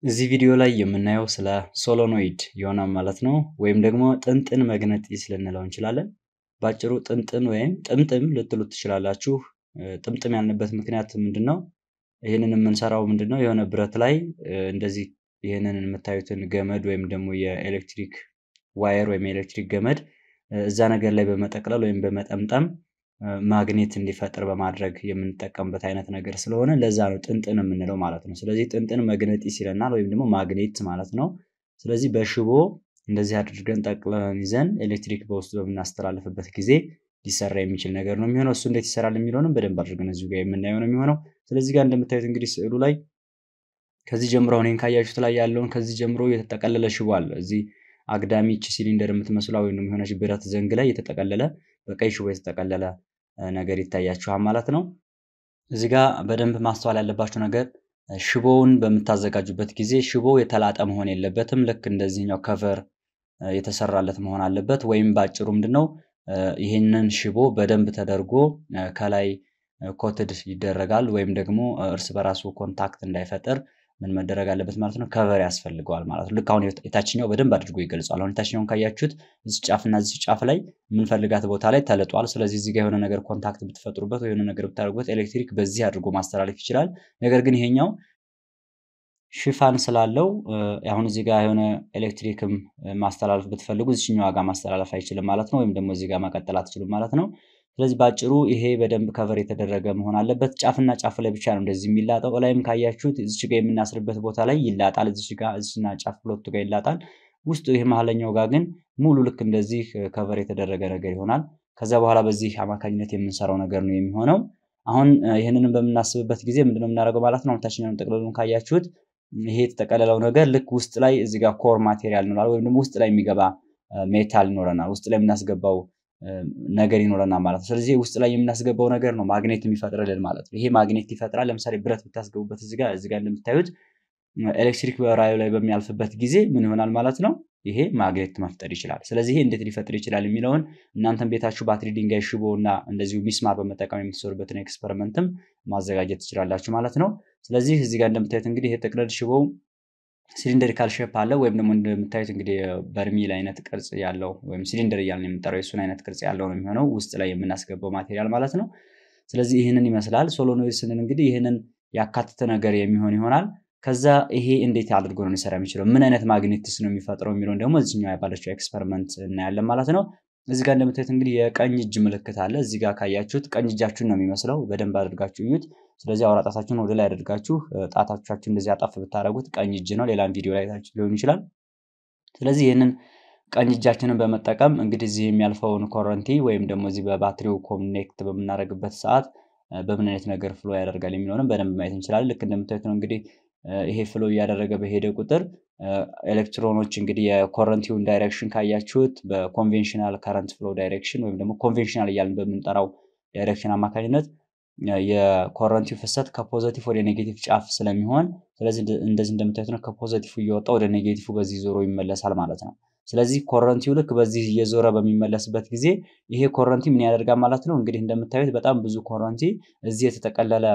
እዚህ ቪዲዮ ላይ የምናየው ስለ ሶሎኖይድ ይሆናል ማለት ነው። ወይም ደግሞ ጥንጥን መግነጢስ ልንለው እንችላለን። ባጭሩ ጥንጥን ወይም ጥምጥም ልትሉት ትችላላችሁ። ጥምጥም ያልንበት ምክንያት ምንድን ነው? ይህንን የምንሰራው ምንድን ነው? የሆነ ብረት ላይ እንደዚህ ይህንን የምታዩትን ገመድ ወይም ደግሞ የኤሌክትሪክ ዋየር ወይም የኤሌክትሪክ ገመድ እዛ ነገር ላይ በመጠቅለል ወይም በመጠምጠም ማግኔት እንዲፈጥር በማድረግ የምንጠቀምበት አይነት ነገር ስለሆነ ለዛ ነው ጥንጥን የምንለው ማለት ነው። ስለዚህ ጥንጥን መግነጢስ ይለናል ወይም ደግሞ ማግኔት ማለት ነው። ስለዚህ በሽቦ እንደዚህ አድርገን ጠቅለን ይዘን ኤሌክትሪክ በውስጡ በምናስተላልፍበት ጊዜ ሊሰራ የሚችል ነገር ነው የሚሆነው። እሱ እንዴት ይሰራል የሚለውንም በደንብ አድርገን እዚሁ ጋር የምናየው ነው የሚሆነው። ስለዚህ ጋር እንደምታዩት እንግዲህ ስዕሉ ላይ ከዚህ ጀምሮ አሁን ካያችሁት ላይ ያለውን ከዚህ ጀምሮ የተጠቀለለ ሽቦ አለ። እዚህ አግዳሚ ይቺ ሲሊንደር የምትመስለው ወይም የሆነች ብረት ዘንግ ላይ የተጠቀለለ በቀይ ሽቦ የተጠቀለለ ነገር ይታያችኋል ማለት ነው። እዚህ ጋር በደንብ ማስተዋል ያለባችሁ ነገር ሽቦውን በምታዘጋጁበት ጊዜ ሽቦ የተላጠ መሆን የለበትም። ልክ እንደዚህኛው ከቨር የተሰራለት መሆን አለበት። ወይም በአጭሩ ምንድን ነው ይህንን ሽቦ በደንብ ተደርጎ ከላይ ኮትድ ይደረጋል። ወይም ደግሞ እርስ በራሱ ኮንታክት እንዳይፈጥር ምን መደረግ አለበት ማለት ነው? ከቨር ያስፈልገዋል ማለት ነው። ልክ አሁን የታችኛው በደንብ አድርጎ ይገልጿል። አሁን የታችኛውን ካያችሁት እዚህ ጫፍና እዚህ ጫፍ ላይ የምንፈልጋት ቦታ ላይ ተልጧል። ስለዚህ እዚህ ጋር የሆነ ነገር ኮንታክት ብትፈጥሩበት ወይ የሆነ ነገር ብታደርጉበት ኤሌክትሪክ በዚህ አድርጎ ማስተላለፍ ይችላል። ነገር ግን ይሄኛው ሽፋን ስላለው አሁን እዚህ ጋር የሆነ ኤሌክትሪክም ማስተላለፍ ብትፈልጉ እዚህኛው ጋር ማስተላለፍ አይችልም ማለት ነው። ወይም ደግሞ እዚህ ጋር መቀጠል አትችሉም ማለት ነው። ስለዚህ በአጭሩ ይሄ በደንብ ከቨር የተደረገ መሆን አለበት። ጫፍና ጫፍ ላይ ብቻ ነው እንደዚህ የሚላጠው። ላይም ካያችሁት እዚች ጋር የምናስርበት ቦታ ላይ ይላጣል። እዚች ጋር እዚችና ጫፍ ሁለቱ ጋር ይላጣል። ውስጡ ይህ መሀለኛው ጋር ግን ሙሉ ልክ እንደዚህ ከቨር የተደረገ ነገር ይሆናል። ከዛ በኋላ በዚህ አማካኝነት የምንሰራው ነገር ነው የሚሆነው። አሁን ይህንንም በምናስብበት ጊዜ ምንድነው የምናደርገው ማለት ነው። ታችኛውን ጠቅልሉን ካያችሁት ይሄ የተጠቀለለው ነገር ልክ ውስጥ ላይ እዚህ ጋር ኮር ማቴሪያል ይኖራል፣ ወይም ደግሞ ውስጥ ላይ የሚገባ ሜታል ይኖረናል። ውስጥ ላይ የምናስገባው ነገር ይኖረናል ማለት ነው። ስለዚህ ውስጥ ላይ የምናስገባው ነገር ነው ማግኔት የሚፈጥርልን ማለት ነው። ይሄ ማግኔት ይፈጥራል። ለምሳሌ ብረት ብታስገቡበት እዚህ ጋር እዚህ ጋር እንደምታዩት ኤሌክትሪክ በራዩ ላይ በሚያልፍበት ጊዜ ምን ይሆናል ማለት ነው? ይሄ ማግኔት መፍጠር ይችላል። ስለዚህ ይሄ እንዴት ሊፈጥር ይችላል የሚለውን እናንተም ቤታችሁ ባትሪ ድንጋይ፣ ሽቦ እና እንደዚሁ ሚስማር በመጠቀም የምትሰሩበትን ኤክስፐሪመንትም ማዘጋጀት ትችላላችሁ ማለት ነው። ስለዚህ እዚህ ጋር እንደምታዩት እንግዲህ ይሄ ጥቅልል ሽቦው ሲሊንደሪካል ሼፕ አለ ወይም ደግሞ እንደምታዩት እንግዲህ በርሚል አይነት ቅርጽ ያለው ወይም ሲሊንደር እያልን የምንጠራው የሱን አይነት ቅርጽ ያለው ነው የሚሆነው ውስጥ ላይ የምናስገባው ማቴሪያል ማለት ነው። ስለዚህ ይህንን ይመስላል። ሶሎኖይድ ስንል እንግዲህ ይህንን ያካተተ ነገር የሚሆን ይሆናል። ከዛ ይሄ እንዴት አድርጎ ነው ሊሰራ የሚችለው ምን አይነት ማግኔትስ ነው የሚፈጥረው የሚለውን ደግሞ እዚኛው ያባለችው ኤክስፐሪመንት እናያለን ማለት ነው። እዚህ ጋር እንደምታዩት እንግዲህ የቀኝ እጅ ምልክት አለ። እዚህ ጋር ካያችሁት ቀኝ እጃችሁን ነው የሚመስለው። በደንብ አድርጋችሁ እዩት። ስለዚህ አውራ ጣታችሁን ወደ ላይ አድርጋችሁ ጣታቻችሁ እንደዚህ አጣፍ ብታደረጉት ቀኝ እጅ ነው። ሌላም ቪዲዮ ላይ ታችሁ ሊሆን ይችላል። ስለዚህ ይህንን ቀኝ እጃችንን በመጠቀም እንግዲህ እዚህ የሚያልፈውን ኮረንቲ ወይም ደግሞ እዚህ በባትሪው ኮኔክት በምናደርግበት ሰዓት በምን አይነት ነገር ፍሎ ያደርጋል የሚለውንም በደንብ ማየት እንችላለን። ልክ እንደምታዩት ነው እንግዲህ ይሄ ፍሎ እያደረገ በሄደ ቁጥር ኤሌክትሮኖች እንግዲህ የኮረንቲውን ዳይሬክሽን ካያችሁት በኮንቬንሽናል ከረንት ፍሎ ዳይሬክሽን ወይም ደግሞ ኮንቬንሽናል እያልን በምንጠራው ዳይሬክሽን አማካኝነት የኮረንቲው ፍሰት ከፖዘቲቭ ወደ ኔጌቲቭ ጫፍ ስለሚሆን ስለዚህ እንደዚህ እንደምታዩት ነው ከፖዘቲቭ እየወጣ ወደ ኔጌቲቭ በዚህ ዞሮ ይመለሳል ማለት ነው። ስለዚህ ኮረንቲው ልክ በዚህ እየዞረ በሚመለስበት ጊዜ ይሄ ኮረንቲ ምን ያደርጋል ማለት ነው። እንግዲህ እንደምታዩት በጣም ብዙ ኮረንቲ እዚህ የተጠቀለለ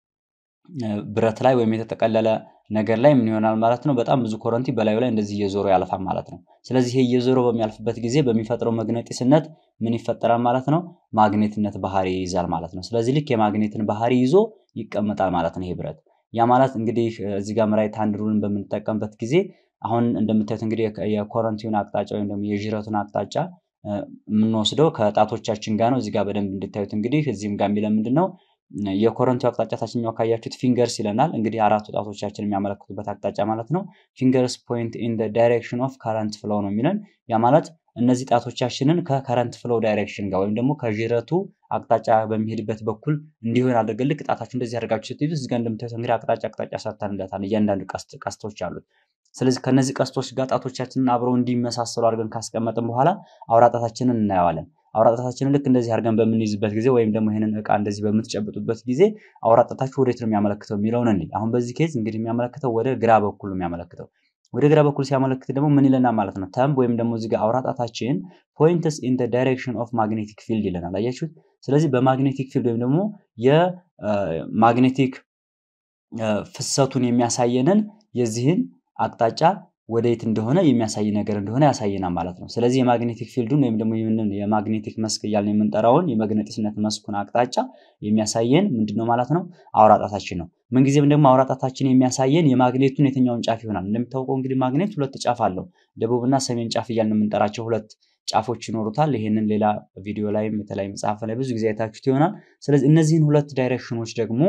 ብረት ላይ ወይም የተጠቀለለ ነገር ላይ ምን ይሆናል ማለት ነው። በጣም ብዙ ኮረንቲ በላዩ ላይ እንደዚህ እየዞረ ያልፋል ማለት ነው። ስለዚህ ይሄ እየዞረ በሚያልፍበት ጊዜ በሚፈጥረው መግነጢስነት ምን ይፈጠራል ማለት ነው። ማግኔትነት ባህሪ ይይዛል ማለት ነው። ስለዚህ ልክ የማግኔትን ባህሪ ይዞ ይቀመጣል ማለት ነው ይሄ ብረት። ያ ማለት እንግዲህ እዚህ ጋር ራይት ሃንድ ሩልን በምንጠቀምበት ጊዜ አሁን እንደምታዩት እንግዲህ የኮረንቲውን አቅጣጫ ወይም ደግሞ የዥረቱን አቅጣጫ የምንወስደው ከጣቶቻችን ጋር ነው። እዚህ ጋር በደንብ እንድታዩት እንግዲህ እዚህም ጋር የሚለን ምንድን ነው የኮረንቲው አቅጣጫ ታችኛው ካያችሁት ፊንገርስ ይለናል። እንግዲህ አራቱ ጣቶቻችን የሚያመለክቱበት አቅጣጫ ማለት ነው። ፊንገርስ ፖይንት ኢን ዳይሬክሽን ኦፍ ከረንት ፍሎው ነው የሚለን። ያ ማለት እነዚህ ጣቶቻችንን ከከረንት ፍሎው ዳይሬክሽን ጋር ወይም ደግሞ ከዥረቱ አቅጣጫ በሚሄድበት በኩል እንዲሆን አድርገን ልክ ጣታችሁ እንደዚህ አድርጋችሁ ስትይዙ እዚህ ጋር እንደምታዩት እንግዲህ አቅጣጫ አቅጣጫ ሰርተንለታል እያንዳንዱ ቀስቶች አሉት። ስለዚህ ከነዚህ ቀስቶች ጋር ጣቶቻችንን አብረው እንዲመሳሰሉ አድርገን ካስቀመጥን በኋላ አውራጣታችንን እናየዋለን። አውራጣታችንን ልክ እንደዚህ አድርገን በምንይዝበት ጊዜ ወይም ደግሞ ይህንን እቃ እንደዚህ በምትጨብጡበት ጊዜ አውራጣታችሁ ወዴት ነው የሚያመለክተው የሚለውን እንዲ አሁን በዚህ ኬዝ እንግዲህ የሚያመለክተው ወደ ግራ በኩል ነው የሚያመለክተው። ወደ ግራ በኩል ሲያመለክት ደግሞ ምን ይለናል ማለት ነው? ተምብ ወይም ደግሞ እዚህ ጋር አውራጣታችን ፖይንትስ ኢን ዳይሬክሽን ኦፍ ማግኔቲክ ፊልድ ይለናል። አያችሁት? ስለዚህ በማግኔቲክ ፊልድ ወይም ደግሞ የማግኔቲክ ፍሰቱን የሚያሳየንን የዚህን አቅጣጫ ወደየት እንደሆነ የሚያሳይ ነገር እንደሆነ ያሳየናል ማለት ነው። ስለዚህ የማግኔቲክ ፊልዱን ወይም ደግሞ ይህንን የማግኔቲክ መስክ እያልን የምንጠራውን የመግነጢስነት መስኩን አቅጣጫ የሚያሳየን ምንድን ነው ማለት ነው? አውራጣታችን ነው። ምንጊዜም ደግሞ አውራጣታችን የሚያሳየን የማግኔቱን የትኛውን ጫፍ ይሆናል። እንደሚታወቀው እንግዲህ ማግኔት ሁለት ጫፍ አለው። ደቡብና ሰሜን ጫፍ እያልን የምንጠራቸው ሁለት ጫፎች ይኖሩታል። ይህንን ሌላ ቪዲዮ ላይም የተለያዩ መጽሐፍ ላይ ብዙ ጊዜ አይታችሁት ይሆናል። ስለዚህ እነዚህን ሁለት ዳይሬክሽኖች ደግሞ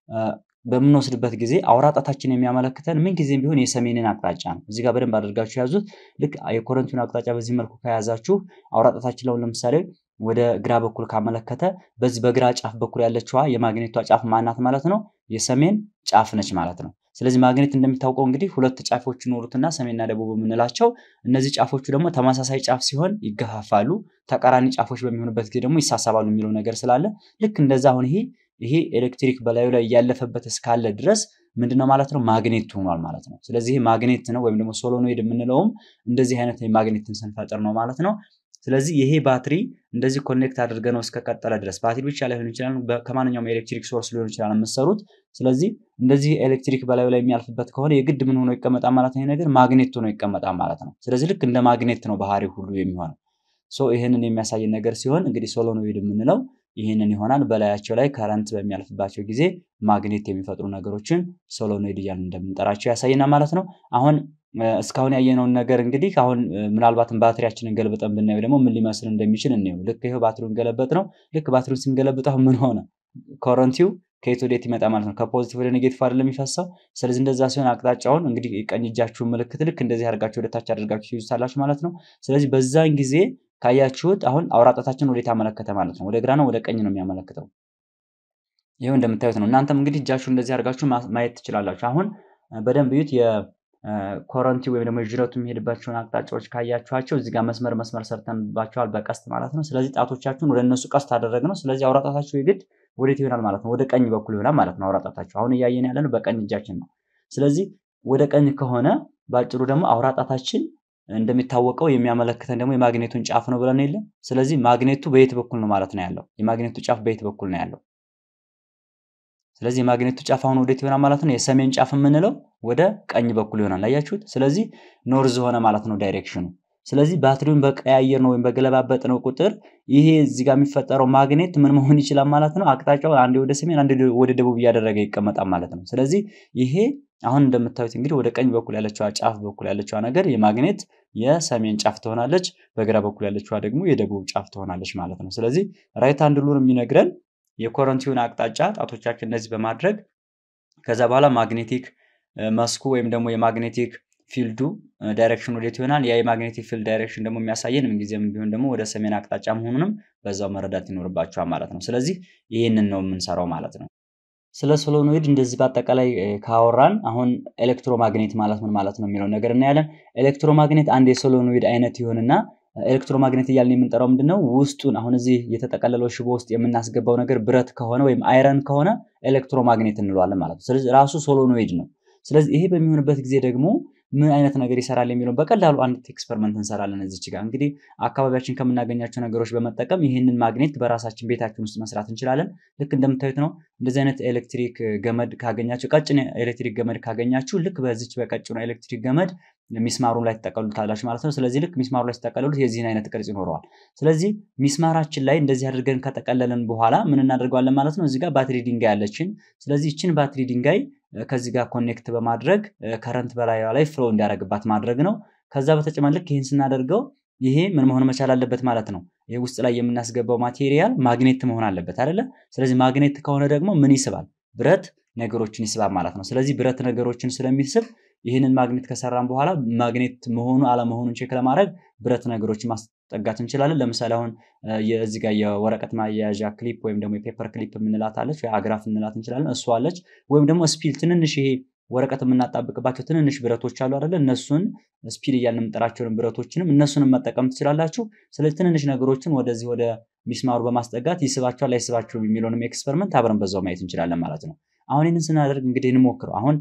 በምንወስድበት ጊዜ አውራጣታችን የሚያመለክተን ምን ጊዜም ቢሆን የሰሜንን አቅጣጫ ነው። እዚህ ጋር በደንብ አድርጋችሁ ያዙት። ልክ የኮረንቲውን አቅጣጫ በዚህ መልኩ ከያዛችሁ አውራጣታችን ላይ ለምሳሌ ወደ ግራ በኩል ካመለከተ በዚህ በግራ ጫፍ በኩል ያለችዋ የማግኔቷ ጫፍ ማናት ማለት ነው? የሰሜን ጫፍ ነች ማለት ነው። ስለዚህ ማግኔት እንደሚታወቀው እንግዲህ ሁለት ጫፎች ይኖሩትና ሰሜንና ደቡብ የምንላቸው እነዚህ ጫፎቹ ደግሞ ተመሳሳይ ጫፍ ሲሆን ይገፋፋሉ፣ ተቃራኒ ጫፎች በሚሆኑበት ጊዜ ደግሞ ይሳሰባሉ የሚለው ነገር ስላለ ልክ እንደዛ አሁን ይሄ ይሄ ኤሌክትሪክ በላዩ ላይ እያለፈበት እስካለ ድረስ ምንድነው ማለት ነው ማግኔት ሆኗል ማለት ነው። ስለዚህ ማግኔት ነው ወይም ደግሞ ሶሎኖይድ የምንለውም እንደዚህ አይነት ማግኔትን ስንፈጥር ነው ማለት ነው። ስለዚህ ይሄ ባትሪ እንደዚህ ኮኔክት አድርገ ነው እስከቀጠለ ድረስ ባትሪ ብቻ ላይሆን ይችላል፣ ከማንኛውም ኤሌክትሪክ ሶርስ ሊሆን ይችላል የምትሰሩት። ስለዚህ እንደዚህ ኤሌክትሪክ በላዩ ላይ የሚያልፍበት ከሆነ የግድ ምን ሆኖ ይቀመጣል ማለት ነው? ይሄ ነገር ማግኔት ሆኖ ይቀመጣል ማለት ነው። ስለዚህ ልክ እንደ ማግኔት ነው ባህሪ ሁሉ የሚሆነው። ሶ ይህንን የሚያሳይ ነገር ሲሆን እንግዲህ ሶሎኖይድ የምንለው ይህንን ይሆናል። በላያቸው ላይ ከረንት በሚያልፍባቸው ጊዜ ማግኔት የሚፈጥሩ ነገሮችን ሶሎኖይድ እያልን እንደምንጠራቸው ያሳየናል ማለት ነው። አሁን እስካሁን ያየነውን ነገር እንግዲህ አሁን ምናልባትም ባትሪያችንን ገልብጠን ብናየው ደግሞ ምን ሊመስል እንደሚችል እንየው። ልክ ይኸው ባትሪውን ገለበጥ ነው። ልክ ባትሪውን ስንገለብጠው ምን ሆነ? ኮረንቲው ከየት ወዴት ይመጣ ማለት ነው? ከፖዚቲቭ ወደ ኔጌቲቭ አይደለም የሚፈሰው። ስለዚህ እንደዛ ሲሆን አቅጣጫውን እንግዲህ ቀኝ እጃችሁን ምልክት ልክ እንደዚህ አድርጋችሁ ወደታች አድርጋችሁ ትይዙታላችሁ ማለት ነው። ስለዚህ በዛን ጊዜ ካያችሁት አሁን አውራጣታችን ወዴት አመለከተ ማለት ነው? ወደ ግራ ነው ወደ ቀኝ ነው የሚያመለክተው? ይኸው እንደምታዩት ነው። እናንተም እንግዲህ እጃችሁ እንደዚህ አድርጋችሁ ማየት ትችላላችሁ። አሁን በደንብ እዩት። የኮረንቲ ወይም ደግሞ የዥረቱ የሚሄድባቸውን አቅጣጫዎች ካያችኋቸው እዚህ ጋር መስመር መስመር ሰርተንባቸዋል በቀስት ማለት ነው። ስለዚህ ጣቶቻችሁን ወደ እነሱ ቀስት አደረግ ነው። ስለዚህ አውራጣታችሁ የግድ ወዴት ይሆናል ማለት ነው? ወደ ቀኝ በኩል ይሆናል ማለት ነው። አውራጣታችሁ አሁን እያየን ያለ ነው በቀኝ እጃችን ነው። ስለዚህ ወደ ቀኝ ከሆነ በአጭሩ ደግሞ አውራጣታችን እንደሚታወቀው የሚያመለክተን ደግሞ የማግኔቱን ጫፍ ነው ብለን የለ። ስለዚህ ማግኔቱ በየት በኩል ነው ማለት ነው ያለው? የማግኔቱ ጫፍ በየት በኩል ነው ያለው? ስለዚህ የማግኔቱ ጫፍ አሁን ወዴት ይሆናል ማለት ነው? የሰሜን ጫፍ የምንለው ወደ ቀኝ በኩል ይሆናል። አያችሁት? ስለዚህ ኖርዝ ሆነ ማለት ነው ዳይሬክሽኑ። ስለዚህ ባትሪውን በቀያየር ነው ወይም በገለባበጥ ነው ቁጥር ይሄ እዚህ ጋር የሚፈጠረው ማግኔት ምን መሆን ይችላል ማለት ነው? አቅጣጫውን አንዴ ወደ ሰሜን አንዴ ወደ ደቡብ እያደረገ ይቀመጣል ማለት ነው። ስለዚህ ይሄ አሁን እንደምታዩት እንግዲህ ወደ ቀኝ በኩል ያለችዋ ጫፍ በኩል ያለችዋ ነገር የማግኔት የሰሜን ጫፍ ትሆናለች፣ በግራ በኩል ያለችዋ ደግሞ የደቡብ ጫፍ ትሆናለች ማለት ነው። ስለዚህ ራይት ሃንድ ሩል የሚነግረን የኮረንቲውን አቅጣጫ ጣቶቻችን እንደዚህ በማድረግ ከዛ በኋላ ማግኔቲክ መስኩ ወይም ደግሞ የማግኔቲክ ፊልዱ ዳይሬክሽን ወዴት ይሆናል። ያ የማግኔቲክ ፊልድ ዳይሬክሽን ደግሞ የሚያሳየን ምንጊዜም ቢሆን ደግሞ ወደ ሰሜን አቅጣጫ መሆኑንም በዛው መረዳት ይኖርባቸዋል ማለት ነው። ስለዚህ ይህንን ነው የምንሰራው ማለት ነው። ስለ ሶሎኖይድ እንደዚህ በአጠቃላይ ካወራን አሁን ኤሌክትሮማግኔት ማለት ምን ማለት ነው የሚለው ነገር እናያለን። ኤሌክትሮማግኔት አንድ የሶሎኖይድ አይነት ይሆንና ኤሌክትሮማግኔት እያልን የምንጠራው ምንድን ነው? ውስጡን አሁን እዚህ የተጠቀለለው ሽቦ ውስጥ የምናስገባው ነገር ብረት ከሆነ ወይም አይረን ከሆነ ኤሌክትሮማግኔት እንለዋለን ማለት ነው። ስለዚህ ራሱ ሶሎኖይድ ነው። ስለዚህ ይሄ በሚሆንበት ጊዜ ደግሞ ምን አይነት ነገር ይሰራል የሚለውን በቀላሉ አንድ ኤክስፐሪመንት እንሰራለን። እዚች ጋር እንግዲህ አካባቢያችን ከምናገኛቸው ነገሮች በመጠቀም ይህንን ማግኔት በራሳችን ቤታችን ውስጥ መስራት እንችላለን። ልክ እንደምታዩት ነው። እንደዚህ አይነት ኤሌክትሪክ ገመድ ካገኛችሁ፣ ቀጭን ኤሌክትሪክ ገመድ ካገኛችሁ ልክ በዚች በቀጭኑ ኤሌክትሪክ ገመድ ሚስማሩን ላይ ትጠቀሉታላችሁ ማለት ነው። ስለዚህ ልክ ሚስማሩ ላይ ሲጠቀልሉት የዚህን አይነት ቅርጽ ይኖረዋል። ስለዚህ ሚስማራችን ላይ እንደዚህ አድርገን ከጠቀለልን በኋላ ምን እናደርገዋለን ማለት ነው። እዚህ ጋር ባትሪ ድንጋይ አለችን። ስለዚህ ይችን ባትሪ ድንጋይ ከዚህ ጋር ኮኔክት በማድረግ ከረንት በላይዋ ላይ ፍሎ እንዲያደርግባት ማድረግ ነው። ከዛ በተጨማሪ ልክ ይህን ስናደርገው ይሄ ምን መሆን መቻል አለበት ማለት ነው። ይህ ውስጥ ላይ የምናስገባው ማቴሪያል ማግኔት መሆን አለበት አይደለ? ስለዚህ ማግኔት ከሆነ ደግሞ ምን ይስባል? ብረት ነገሮችን ይስባል ማለት ነው። ስለዚህ ብረት ነገሮችን ስለሚስብ ይህንን ማግኔት ከሰራን በኋላ ማግኔት መሆኑ አለመሆኑን ቼክ ለማድረግ ብረት ነገሮችን ማስጠጋት እንችላለን። ለምሳሌ አሁን እዚህ ጋር የወረቀት ማያያዣ ክሊፕ ወይም ደግሞ የፔፐር ክሊፕ የምንላት አለች፣ ወይ አግራፍ እንላት እንችላለን። እሱ አለች። ወይም ደግሞ ስፒል ትንንሽ ይሄ ወረቀት የምናጣብቅባቸው ትንንሽ ብረቶች አሉ አይደለ? እነሱን ስፒል እያልን የምንጠራቸውን ብረቶችንም እነሱንም መጠቀም ትችላላችሁ። ስለዚህ ትንንሽ ነገሮችን ወደዚህ ወደ ሚስማሩ በማስጠጋት ይስባቸዋል አይስባቸውም የሚለውንም ኤክስፐሪመንት አብረን በዛው ማየት እንችላለን ማለት ነው። አሁን ይህንን ስናደርግ እንግዲህ እንሞክረው። አሁን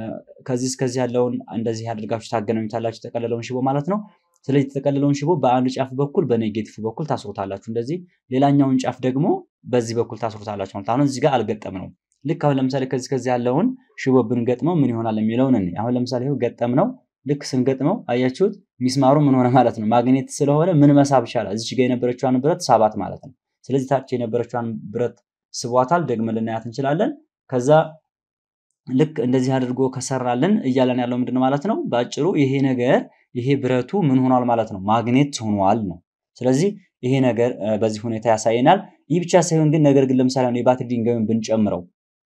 ከዚህ እስከዚህ ያለውን እንደዚህ አድርጋችሁ ታገናኙታላችሁ፣ የተጠቀለለውን ሽቦ ማለት ነው። ስለዚህ የተጠቀለለውን ሽቦ በአንዱ ጫፍ በኩል በኔጌቲቭ በኩል ታስሩታላችሁ እንደዚህ፣ ሌላኛውን ጫፍ ደግሞ በዚህ በኩል ታስሩታላችሁ ማለት አሁን እዚህ ጋር አልገጠም ነው። ልክ አሁን ለምሳሌ ከዚህ ከዚህ ያለውን ሽቦ ብንገጥመው ምን ይሆናል የሚለውን እኔ አሁን ለምሳሌ ይኸው ገጠም ነው። ልክ ስንገጥመው አያችሁት ሚስማሩ ምን ሆነ ማለት ነው ማግኔት ስለሆነ ምን መሳብ ይቻላል እዚች ጋር የነበረችዋን ብረት ሳባት ማለት ነው ስለዚህ ታች የነበረችዋን ብረት ስቧታል ደግመን ልናያት እንችላለን ከዛ ልክ እንደዚህ አድርጎ ከሰራልን እያለን ያለው ምንድን ማለት ነው በአጭሩ ይሄ ነገር ይሄ ብረቱ ምን ሆኗል ማለት ነው ማግኔት ሆኗል ነው ስለዚህ ይሄ ነገር በዚህ ሁኔታ ያሳየናል ይህ ብቻ ሳይሆን ግን ነገር ግን ለምሳሌ የባትሪ ድንጋዩን ብንጨምረው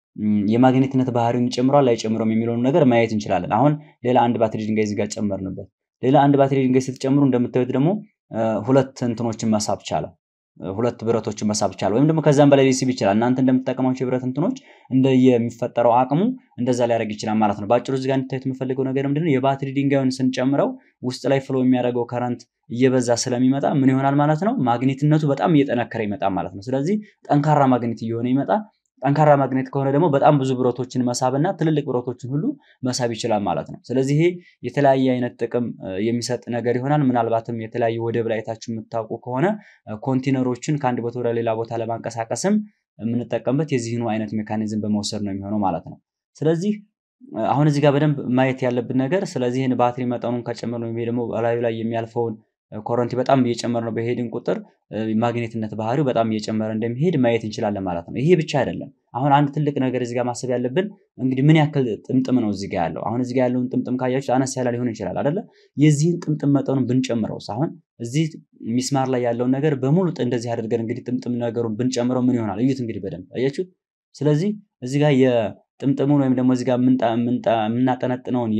የማግኔትነት ባህሪውን ይጨምረዋል አይጨምረውም የሚለውን ነገር ማየት እንችላለን አሁን ሌላ አንድ ባትሪ ድንጋይ እዚህ ጋር ጨመርንበት ሌላ አንድ ባትሪ ድንጋይ ስትጨምሩ እንደምታዩት ደግሞ ሁለት እንትኖችን መሳብ ቻለ ሁለት ብረቶችን መሳብ ይቻላል ወይም ደግሞ ከዛም በላይ ሊስብ ይችላል እናንተ እንደምትጠቀማቸው የብረት እንትኖች እንደ የሚፈጠረው አቅሙ እንደዛ ሊያደርግ ይችላል ማለት ነው በአጭሩ እዚጋ እንድታዩት የምፈልገው ነገር ምንድነው የባትሪ ድንጋዩን ስንጨምረው ውስጥ ላይ ፍሎ የሚያደርገው ከረንት እየበዛ ስለሚመጣ ምን ይሆናል ማለት ነው ማግኔትነቱ በጣም እየጠነከረ ይመጣል ማለት ነው ስለዚህ ጠንካራ ማግኔት እየሆነ ይመጣል ጠንካራ ማግኔት ከሆነ ደግሞ በጣም ብዙ ብረቶችን መሳብና ትልልቅ ብረቶችን ሁሉ መሳብ ይችላል ማለት ነው ስለዚህ ይሄ የተለያየ አይነት ጥቅም የሚሰጥ ነገር ይሆናል ምናልባትም የተለያዩ ወደብ ላይ አይታችሁ የምታውቁ ከሆነ ኮንቴነሮችን ከአንድ ቦታ ወደ ሌላ ቦታ ለማንቀሳቀስም የምንጠቀምበት የዚህኑ አይነት ሜካኒዝም በመውሰድ ነው የሚሆነው ማለት ነው ስለዚህ አሁን እዚህ ጋር በደንብ ማየት ያለብን ነገር ስለዚህ ይህን ባትሪ መጠኑን ከጨመር ነው ደግሞ በላዩ ላይ የሚያልፈውን ኮረንቲ በጣም እየጨመረ ነው በሄድን ቁጥር ማግኔትነት ባህሪው በጣም እየጨመረ እንደሚሄድ ማየት እንችላለን ማለት ነው ይሄ ብቻ አይደለም አሁን አንድ ትልቅ ነገር እዚጋ ማሰብ ያለብን እንግዲህ ምን ያክል ጥምጥም ነው እዚጋ ያለው አሁን እዚጋ ያለውን ጥምጥም ካያችሁ አነስ ያለ ሊሆን ይችላል አደለ የዚህን ጥምጥም መጠኑን ብንጨምረው አሁን እዚህ ሚስማር ላይ ያለውን ነገር በሙሉ እንደዚህ አድርገን እንግዲህ ጥምጥም ነገሩን ብንጨምረው ምን ይሆናል እዩት እንግዲህ በደንብ አያችሁት ስለዚህ እዚጋ የጥምጥሙን ወይም ደግሞ እዚጋ የምናጠነጥነውን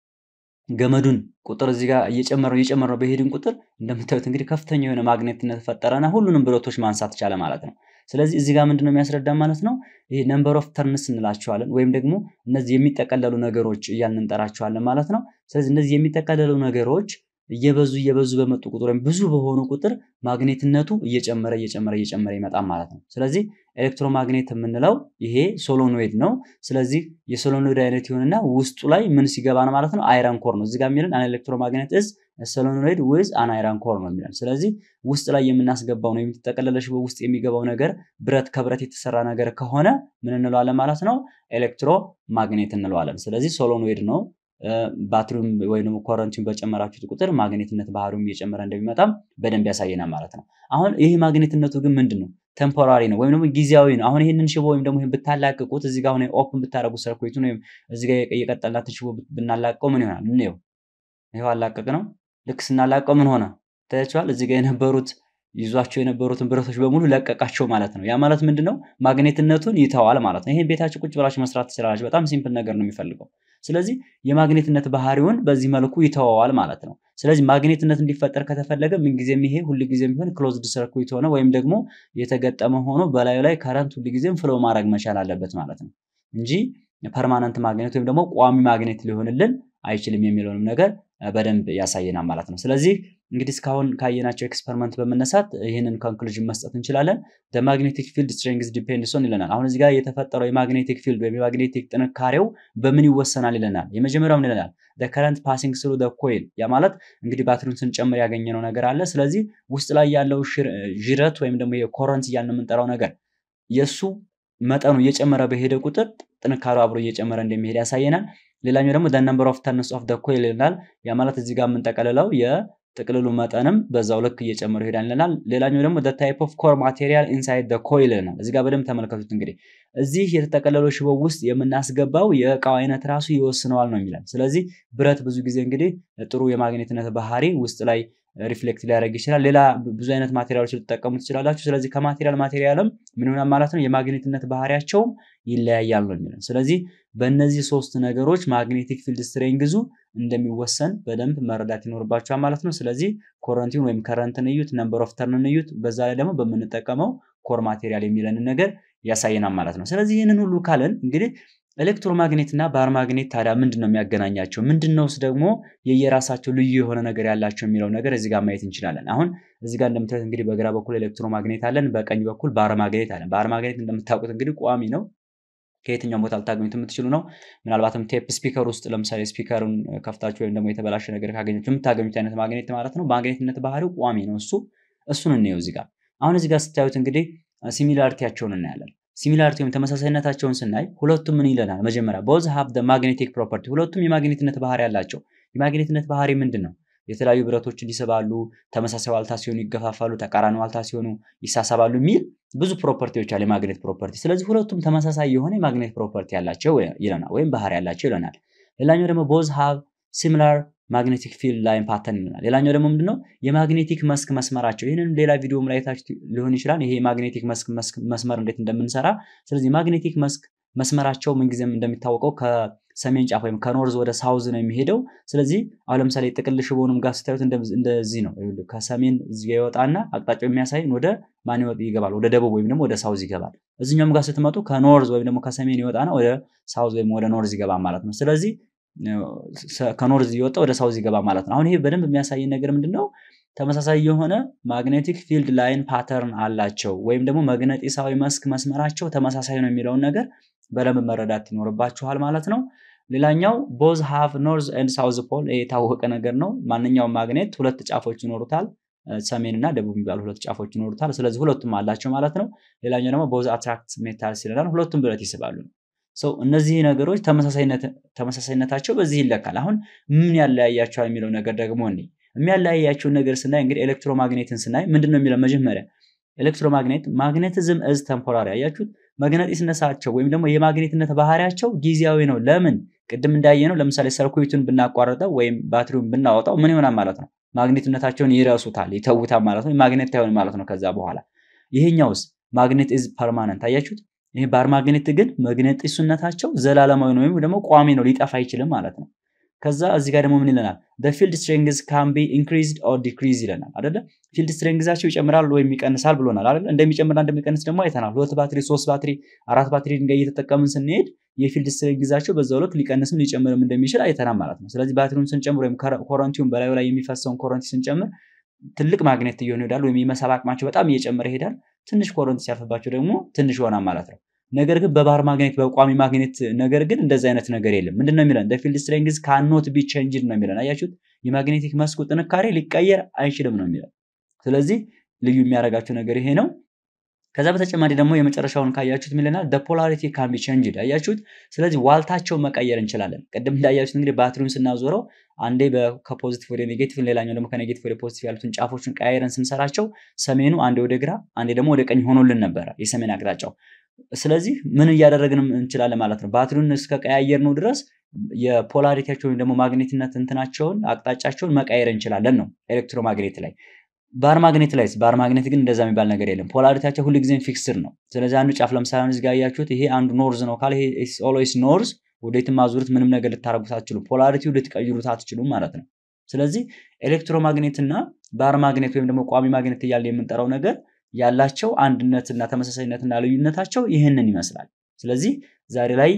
ገመዱን ቁጥር እዚህ ጋር እየጨመረው እየጨመረው በሄድን ቁጥር እንደምታዩት እንግዲህ ከፍተኛ የሆነ ማግኔትነት ፈጠረና ሁሉንም ብረቶች ማንሳት ቻለ ማለት ነው ስለዚህ እዚህ ጋር ምንድነው የሚያስረዳ ማለት ነው ይሄ ነምበር ኦፍ ተርንስ እንላቸዋለን ወይም ደግሞ እነዚህ የሚጠቀለሉ ነገሮች እያልን እንጠራቸዋለን ማለት ነው ስለዚህ እነዚህ የሚጠቀለሉ ነገሮች እየበዙ እየበዙ በመጡ ቁጥር ወይም ብዙ በሆኑ ቁጥር ማግኔትነቱ እየጨመረ እየጨመረ እየጨመረ ይመጣል ማለት ነው ስለዚህ ኤሌክትሮማግኔት የምንለው ይሄ ሶሎኖይድ ነው ስለዚህ የሶሎኖይድ አይነት ይሆንና ውስጡ ላይ ምን ሲገባ ነው ማለት ነው አይረን ኮር ነው እዚጋ የሚለን አን ኤሌክትሮማግኔት እዝ ሶሎኖይድ ዊዝ አን አይረን ኮር ነው የሚለን ስለዚህ ውስጥ ላይ የምናስገባው ነው የምትጠቀለለ ሽቦ ውስጥ የሚገባው ነገር ብረት ከብረት የተሰራ ነገር ከሆነ ምን እንለዋለን ማለት ነው ኤሌክትሮ ማግኔት እንለዋለን ስለዚህ ሶሎኖይድ ነው ባትሪውን ወይም ደግሞ ኮረንቲን በጨመራችሁት ቁጥር ማግኔትነት ባህሪውም እየጨመረ እንደሚመጣም በደንብ ያሳየናል ማለት ነው አሁን ይህ ማግኔትነቱ ግን ምንድን ነው ቴምፖራሪ ነው ወይም ደግሞ ጊዜያዊ ነው አሁን ይህንን ሽቦ ወይም ደግሞ ብታላቅቁት እዚህ ጋር ኦፕን ብታደረጉ ሰርኩቱን ወይም እዚህ ጋር የቀጠልናትን ሽቦ ብናላቀው ምን ይሆናል እንየው ይኸው አላቀቅ ነው ልክ ስናላቀው ምን ሆነ ታያቸዋል እዚህ ጋር የነበሩት ይዟቸው የነበሩትን ብረቶች በሙሉ ለቀቃቸው ማለት ነው ያ ማለት ምንድን ነው ማግኔትነቱን ይተዋል ማለት ነው ይሄን ቤታችሁ ቁጭ ብላችሁ መስራት ትችላላችሁ በጣም ሲምፕል ነገር ነው የሚፈልገው ስለዚህ የማግኔትነት ባህሪውን በዚህ መልኩ ይተወዋል ማለት ነው ስለዚህ ማግኔትነት እንዲፈጠር ከተፈለገ ምንጊዜም ይሄ ሁልጊዜም ቢሆን ክሎዝድ ሰርኩት ሆነ ወይም ደግሞ የተገጠመ ሆኖ በላዩ ላይ ከረንት ሁልጊዜም ፍሎ ማድረግ መቻል አለበት ማለት ነው እንጂ ፐርማነንት ማግኔት ወይም ደግሞ ቋሚ ማግኔት ሊሆንልን አይችልም የሚለውንም ነገር በደንብ ያሳየናል ማለት ነው ስለዚህ እንግዲህ እስካሁን ካየናቸው ኤክስፐሪመንት በመነሳት ይህንን ኮንክሉዥን መስጠት እንችላለን ማግኔቲክ ፊልድ ስትሬንግዝ ዲፔንድስ ኦን ይለናል አሁን እዚህ ጋር የተፈጠረው የማግኔቲክ ፊልድ ወይም የማግኔቲክ ጥንካሬው በምን ይወሰናል ይለናል የመጀመሪያው ምን ይለናል ከረንት ፓሲንግ ስሩ ኮይል ያ ማለት እንግዲህ ባትሪውን ስንጨምር ያገኘነው ነገር አለ ስለዚህ ውስጥ ላይ ያለው ዥረት ወይም ደግሞ የኮረንት እያልን የምንጠራው ነገር የእሱ መጠኑ እየጨመረ በሄደ ቁጥር ጥንካሬው አብሮ እየጨመረ እንደሚሄድ ያሳየናል ሌላኛው ደግሞ ነምበር ኦፍ ተርንስ ኦፍ ኮይል ይለናል ያ ማለት እዚህ ጋር የምንጠቀልለው የጥቅልሉ መጠንም በዛው ልክ እየጨመረ ይሄዳል ይለናል ሌላኛው ደግሞ ታይፕ ኦፍ ኮር ማቴሪያል ኢንሳይድ ኮይል ይለናል እዚህ ጋር በደንብ ተመልከቱት እንግዲህ እዚህ የተጠቀለለው ሽቦ ውስጥ የምናስገባው የእቃው አይነት ራሱ ይወስነዋል ነው የሚለን ስለዚህ ብረት ብዙ ጊዜ እንግዲህ ጥሩ የማግኔትነት ባህሪ ውስጥ ላይ ሪፍሌክት ሊያደርግ ይችላል ሌላ ብዙ አይነት ማቴሪያሎች ልትጠቀሙ ትችላላችሁ ስለዚህ ከማቴሪያል ማቴሪያልም ምን ይሆናል ማለት ነው የማግኔትነት ባህሪያቸውም ይለያያል ነው የሚለን ስለዚህ በእነዚህ ሶስት ነገሮች ማግኔቲክ ፊልድ ስትሬንግዙ እንደሚወሰን በደንብ መረዳት ይኖርባቸዋል ማለት ነው ስለዚህ ኮረንቲን ወይም ከረንትን እዩት ነምበር ኦፍ ተርንን እዩት በዛ ላይ ደግሞ በምንጠቀመው ኮር ማቴሪያል የሚለንን ነገር ያሳየናል ማለት ነው ስለዚህ ይህንን ሁሉ ካለን እንግዲህ ኤሌክትሮማግኔት እና ባር ማግኔት ታዲያ ምንድን ነው የሚያገናኛቸው ምንድን ነውስ ደግሞ የየራሳቸው ልዩ የሆነ ነገር ያላቸው የሚለው ነገር እዚህ ጋር ማየት እንችላለን አሁን እዚህ ጋር እንደምታዩት እንግዲህ በግራ በኩል ኤሌክትሮማግኔት አለን በቀኝ በኩል ባር ማግኔት አለን ባር ማግኔት እንደምታውቁት እንግዲህ ቋሚ ነው ከየትኛውም ቦታ ልታገኙት የምትችሉ ነው ምናልባትም ቴፕ ስፒከር ውስጥ ለምሳሌ ስፒከሩን ከፍታችሁ ወይም ደግሞ የተበላሸ ነገር ካገኘችሁ የምታገኙት አይነት ማግኔት ማለት ነው ማግኔትነት ባህሪው ቋሚ ነው እሱ እሱን እንየው እዚህ ጋር አሁን እዚህ ጋር ስታዩት እንግዲህ ሲሚላሪቲያቸውን እናያለን ሲሚላሪቲ ወይም ተመሳሳይነታቸውን ስናይ ሁለቱም ምን ይለናል መጀመሪያ ቦዝ ሀብ ማግኔቲክ ፕሮፐርቲ ሁለቱም የማግኔትነት ባህሪ ያላቸው የማግኔትነት ባህሪ ምንድን ነው? የተለያዩ ብረቶችን ይስባሉ፣ ተመሳሳይ ዋልታ ሲሆኑ ይገፋፋሉ፣ ተቃራኒ ዋልታ ሲሆኑ ይሳሰባሉ የሚል ብዙ ፕሮፐርቲዎች አሉ የማግኔት ፕሮፐርቲ። ስለዚህ ሁለቱም ተመሳሳይ የሆነ የማግኔት ፕሮፐርቲ ያላቸው ይለናል ወይም ባህሪ ያላቸው ይለናል። ሌላኛው ደግሞ ቦዝ ሃቭ ሲሚላር ማግኔቲክ ፊልድ ላይን ፓተርን ይለናል። ሌላኛው ደግሞ ምንድነው የማግኔቲክ መስክ መስመራቸው። ይህንን ሌላ ቪዲዮም ላይ ታችሁ ሊሆን ይችላል። ይሄ የማግኔቲክ መስክ መስመር እንዴት እንደምንሰራ። ስለዚህ የማግኔቲክ መስክ መስመራቸው ምንጊዜም እንደሚታወቀው ከሰሜን ጫፍ ወይም ከኖርዝ ወደ ሳውዝ ነው የሚሄደው። ስለዚህ አሁን ለምሳሌ ጥቅል ሽቦንም ጋር ስታዩት እንደዚህ ነው። ከሰሜን እዚህ ጋር ይወጣና አቅጣጫው የሚያሳይን ወደ ማን ይገባል? ወደ ደቡብ ወይም ደግሞ ወደ ሳውዝ ይገባል። እዚኛውም ጋር ስትመጡ ከኖርዝ ወይም ደግሞ ከሰሜን ይወጣና ወደ ሳውዝ ወይም ወደ ኖርዝ ይገባል ማለት ነው። ስለዚህ ከኖርዝ እየወጣ ወደ ሳውዝ ይገባ ማለት ነው። አሁን ይሄ በደንብ የሚያሳየን ነገር ምንድን ነው? ተመሳሳይ የሆነ ማግኔቲክ ፊልድ ላይን ፓተርን አላቸው ወይም ደግሞ መግነጢሳዊ መስክ መስመራቸው ተመሳሳይ ነው የሚለውን ነገር በደንብ መረዳት ይኖርባችኋል ማለት ነው። ሌላኛው ቦዝ ሃቭ ኖርዝ ኤንድ ሳውዝ ፖል የታወቀ ነገር ነው። ማንኛውም ማግኔት ሁለት ጫፎች ይኖሩታል። ሰሜን እና ደቡብ የሚባሉ ሁለት ጫፎች ይኖሩታል። ስለዚህ ሁለቱም አላቸው ማለት ነው። ሌላኛው ደግሞ ቦዝ አትራክት ሜታልስ ይለናል። ሁለቱም ብረት ይስባሉ። ሰው እነዚህ ነገሮች ተመሳሳይነታቸው በዚህ ይለካል። አሁን ምን ያለያያቸዋል የሚለው ነገር ደግሞ እኔ የሚያለያያቸውን ነገር ስናይ እንግዲህ ኤሌክትሮማግኔትን ስናይ ምንድን ነው የሚለው መጀመሪያ ኤሌክትሮማግኔት ማግኔቲዝም እዝ ተምፖራሪ አያችሁት። መግነጢስነታቸው ወይም ደግሞ የማግኔትነት ባህሪያቸው ጊዜያዊ ነው። ለምን? ቅድም እንዳየ ነው። ለምሳሌ ሰርኩዊቱን ብናቋርጠው ወይም ባትሪውን ብናወጣው ምን ይሆናል ማለት ነው? ማግኔትነታቸውን ይረሱታል፣ ይተውታል ማለት ነው። ማግኔት አይሆን ማለት ነው። ከዛ በኋላ ይሄኛውስ ማግኔት ኢዝ ፐርማነንት አያችሁት። ይሄ ባር ማግኔት ግን መግነጢስነታቸው ዘላለማዊ ነው ወይም ደግሞ ቋሚ ነው፣ ሊጠፋ አይችልም ማለት ነው። ከዛ እዚህ ጋር ደግሞ ምን ይለናል? ፊልድ ስትሬንግዝ ካን ቢ ኢንክሪዝድ ኦር ዲክሪዝ ይለናል አይደለ? ፊልድ ስትሬንግዛቸው ይጨምራል ወይም ይቀንሳል ብሎናል አይደለ? እንደሚጨምርና እንደሚቀንስ ደግሞ አይተናል። ሁለት ባትሪ፣ ሶስት ባትሪ፣ አራት ባትሪ ድንጋይ እየተጠቀምን ስንሄድ የፊልድ ስትሬንግዛቸው በዛው ልክ ሊቀንስም ሊጨምርም እንደሚችል አይተናል ማለት ነው። ስለዚህ ባትሪውን ስንጨምር ወይም ኮረንቲውን በላዩ ላይ የሚፈሰውን ኮረንቲ ስንጨምር ትልቅ ማግኔት እየሆኑ ይሄዳል፣ ወይም የመሳብ አቅማቸው በጣም እየጨመረ ይሄዳል። ትንሽ ኮረንቲ ሲያልፍባቸው ደግሞ ትንሽ ይሆናል ማለት ነው። ነገር ግን በባር ማግኔት በቋሚ ማግኔት ነገር ግን እንደዚህ አይነት ነገር የለም። ምንድን ነው የሚለን? ፊልድ ስትሬንግዝ ካኖት ቢ ቼንጅድ ነው የሚለን። አያችሁት? የማግኔቲክ መስኩ ጥንካሬ ሊቀየር አይችልም ነው የሚለን። ስለዚህ ልዩ የሚያደርጋቸው ነገር ይሄ ነው። ከዛ በተጨማሪ ደግሞ የመጨረሻውን ካያችሁት ሚለናል ፖላሪቲ ካን ቢ ቼንጅድ አያችሁት። ስለዚህ ዋልታቸው መቀየር እንችላለን። ቅድም እንዳያችሁት እንግዲህ ባትሪውን ስናዞረው አንዴ ከፖዚቲቭ ወደ ኔጌቲቭ፣ ሌላኛው ደግሞ ከኔጌቲቭ ወደ ፖዚቲቭ ያሉትን ጫፎችን ቀያይረን ስንሰራቸው ሰሜኑ አንዴ ወደ ግራ፣ አንዴ ደግሞ ወደ ቀኝ ሆኖልን ነበረ የሰሜን አቅጣጫው። ስለዚህ ምን እያደረግንም እንችላለን ማለት ነው። ባትሪውን እስከ ቀያየር ነው ድረስ የፖላሪቲያቸው ወይም ደግሞ ማግኔትነት እንትናቸውን አቅጣጫቸውን መቀየር እንችላለን ነው ኤሌክትሮማግኔት ላይ። ባር ማግኔት ላይ ባር ማግኔት ግን እንደዛ የሚባል ነገር የለም። ፖላሪቲያቸው ሁልጊዜም ፊክስድ ነው። ስለዚህ አንዱ ጫፍ ለምሳሌ እዚህ ጋር ያያችሁት ይሄ አንዱ ኖርዝ ነው ካለ ይሄ ኦልዌይስ ኖርዝ፣ ወዴትም አዙሩት ምንም ነገር ልታረጉት አትችሉም። ፖላሪቲው ልትቀይሩት አትችሉም ማለት ነው። ስለዚህ ኤሌክትሮማግኔት እና ባር ማግኔት ወይም ደግሞ ቋሚ ማግኔት እያለ የምንጠራው ነገር ያላቸው አንድነትና ተመሳሳይነትና ልዩነታቸው ይህንን ይመስላል። ስለዚህ ዛሬ ላይ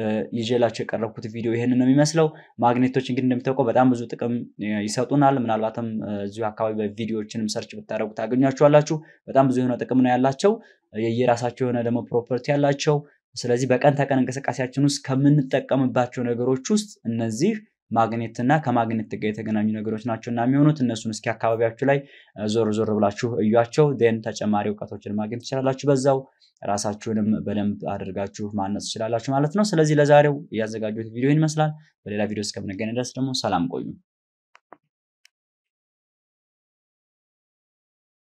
ይዤላቸው የቀረብኩት ቪዲዮ ይህንን ነው የሚመስለው። ማግኔቶች እንግዲህ እንደሚታወቀው በጣም ብዙ ጥቅም ይሰጡናል። ምናልባትም እዚሁ አካባቢ በቪዲዮዎችንም ሰርች ብታደረጉ ታገኟቸዋላችሁ። በጣም ብዙ የሆነ ጥቅም ነው ያላቸው፣ የየራሳቸው የሆነ ደግሞ ፕሮፐርቲ ያላቸው። ስለዚህ በቀን ተቀን እንቅስቃሴያችን ውስጥ ከምንጠቀምባቸው ነገሮች ውስጥ እነዚህ ማግኔትና ከማግኔት ጋር የተገናኙ ነገሮች ናቸው እና የሚሆኑት እነሱን እስኪ አካባቢያችሁ ላይ ዞር ዞር ብላችሁ እዩቸው። ን ተጨማሪ እውቀቶችን ማግኘት ትችላላችሁ። በዛው ራሳችሁንም በደንብ አድርጋችሁ ማነጽ ትችላላችሁ ማለት ነው። ስለዚህ ለዛሬው ያዘጋጁት ቪዲዮ ይመስላል። በሌላ ቪዲዮ እስከምንገናኝ ድረስ ደግሞ ሰላም ቆዩ።